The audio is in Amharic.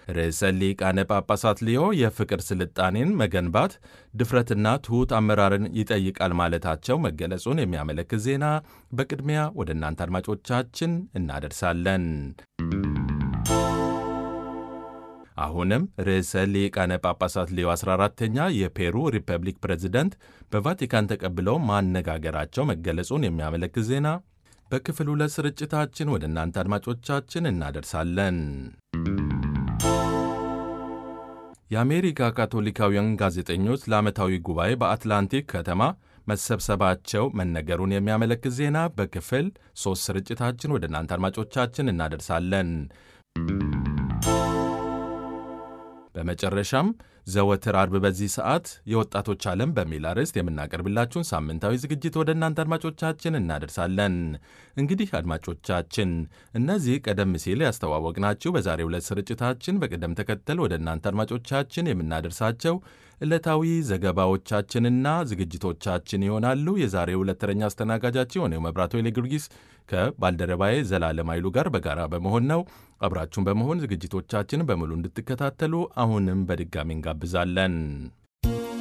ርዕሰ ሊቃነ ጳጳሳት ሊዮ የፍቅር ስልጣኔን መገንባት ድፍረትና ትሑት አመራርን ይጠይቃል ማለታቸው መገለጹን የሚያመለክት ዜና በቅድሚያ ወደ እናንተ አድማጮቻችን እናደርሳለን። አሁንም ርዕሰ ሊቃነ ጳጳሳት ሊዮ 14ተኛ የፔሩ ሪፐብሊክ ፕሬዝደንት በቫቲካን ተቀብለው ማነጋገራቸው መገለጹን የሚያመለክት ዜና በክፍል ሁለት ስርጭታችን ወደ እናንተ አድማጮቻችን እናደርሳለን። የአሜሪካ ካቶሊካውያን ጋዜጠኞች ለዓመታዊ ጉባኤ በአትላንቲክ ከተማ መሰብሰባቸው መነገሩን የሚያመለክት ዜና በክፍል ሦስት ስርጭታችን ወደ እናንተ አድማጮቻችን እናደርሳለን። በመጨረሻም ዘወትር አርብ በዚህ ሰዓት የወጣቶች ዓለም በሚል አርዕስት የምናቀርብላችሁን ሳምንታዊ ዝግጅት ወደ እናንተ አድማጮቻችን እናደርሳለን። እንግዲህ አድማጮቻችን እነዚህ ቀደም ሲል ያስተዋወቅናችሁ በዛሬው ዕለት ስርጭታችን በቅደም ተከተል ወደ እናንተ አድማጮቻችን የምናደርሳቸው ዕለታዊ ዘገባዎቻችንና ዝግጅቶቻችን ይሆናሉ። የዛሬው ዕለት ተረኛ አስተናጋጃችን የሆነው መብራቶ ጊዮርጊስ ከባልደረባዬ ዘላለም ኃይሉ ጋር በጋራ በመሆን ነው። አብራችሁን በመሆን ዝግጅቶቻችንን በሙሉ እንድትከታተሉ አሁንም በድጋሚ እንጋብዛለን።